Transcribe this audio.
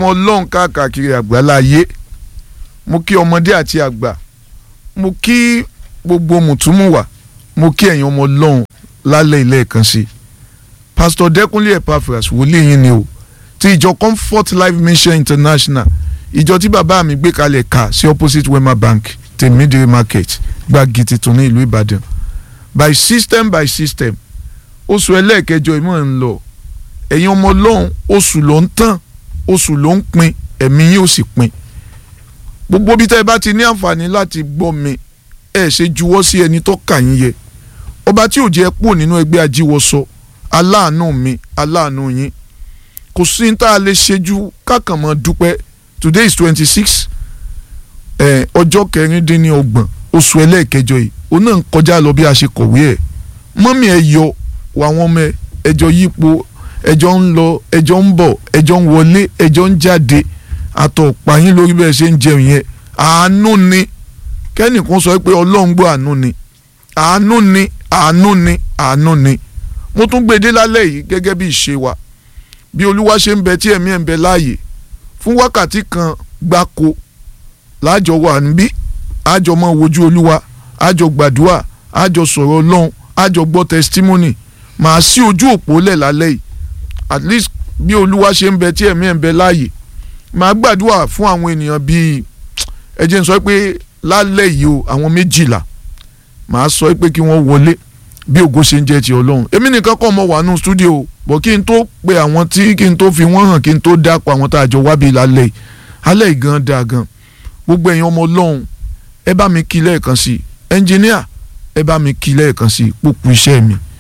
ọmọ ọlọ́run káàkiri àgbáláyé mo kí ọmọdé àti àgbà mo kí gbogbo mùtúmùwà mo kí ẹ̀yin ọmọ ọlọ́run lálẹ́ ilé ẹ̀kan sí pastor dẹ́kunlé epaphras wòlíì yín ni o ti ìjọ comfort life mission international ìjọ tí bàbá mi gbé kalẹ̀ kà sí opposite wema bank tèmídìrí market gbági tuntun ní ìlú ìbàdàn by system by system oṣù ẹlẹ́ẹ̀kẹjọ ìmọ̀ ń lọ ẹ̀yin ọmọ ọlọ́run oṣù ló ń tàn oṣù ló ń pin ẹ̀mí yín ó sì pin gbogbo bí tẹ́ ẹ bá ti ní àǹfààní láti gbọ́ mi ẹ ṣe juwọ́ sí ẹni tó kà yín yẹ ọba tí ò jẹ́ pò nínú ẹgbẹ́ ajíwọ́sọ aláàánú mi aláàánú yín kò sí ní tá a lè ṣe ju kákan mọ́ dúpẹ́ today is twenty six ọjọ́ kẹrìndínlọ́gbọ̀n oṣù ẹlẹ́ẹ̀kẹjọ yìí òun náà ń kọjá lọ bí a ṣe kọ̀wé ẹ̀ mọ́mí ẹ yọ wà wọ́n mẹ́ ẹjọ́ yípo ẹjọ́ ń lọ ẹjọ́ ń bọ̀ ẹjọ́ ń wọlé ẹjọ́ ń jáde àtọ̀pá yín lórí bẹ́ẹ̀ ṣe ń jẹun yẹn àánú ni kẹ́nìkan sọ pé ọlọ́run gbọ́ àánú ni àánú ni àánú ni àánú ni mo tún gbé dé lálẹ́ yìí gẹ́gẹ́ bí ìṣe wa bí olúwa ṣe ń bẹ tí ẹ̀mí ẹ̀ ń bẹ láàyè fún wákàtí kan gbáko láàjọ wà níbí àjọ máa wojú olúwa àjọ gbàdúrà àjọ sọ̀rọ̀ ọlọ́run àjọ gbọ́ testimony màá sí ojú òpó lẹ̀ lálẹ́ yìí at least bí olúwa ṣe ń bẹ tí ẹ̀mí ẹ̀ ń bẹ láàyè màá gbàdúrà fún àwọn ènìyàn bíi ẹ jẹ́ n sọ pé lálẹ́ yìí o àwọn méjìlá màá sọ pé kí wọ́n wọlé bí ògo ṣe ń jẹ́ ti ọlọ́run èmi nìkan kọ́ mọ wà nù stúdíò bọ̀ kí n tó pe àwọn tí kí n tó fi wọ́n hàn kí n tó dápọ̀ àwọn tá a jọ wá bí lálẹ́ yìí alẹ́ yìí gan dáa gan gbogbo ẹ̀yin ọmọ ọlọ́run ẹ bá mi kí lẹ́ẹ̀kan sí ẹnjìníà ẹ bá mi kí lẹ́ẹ̀kan sí pópó iṣẹ́ mi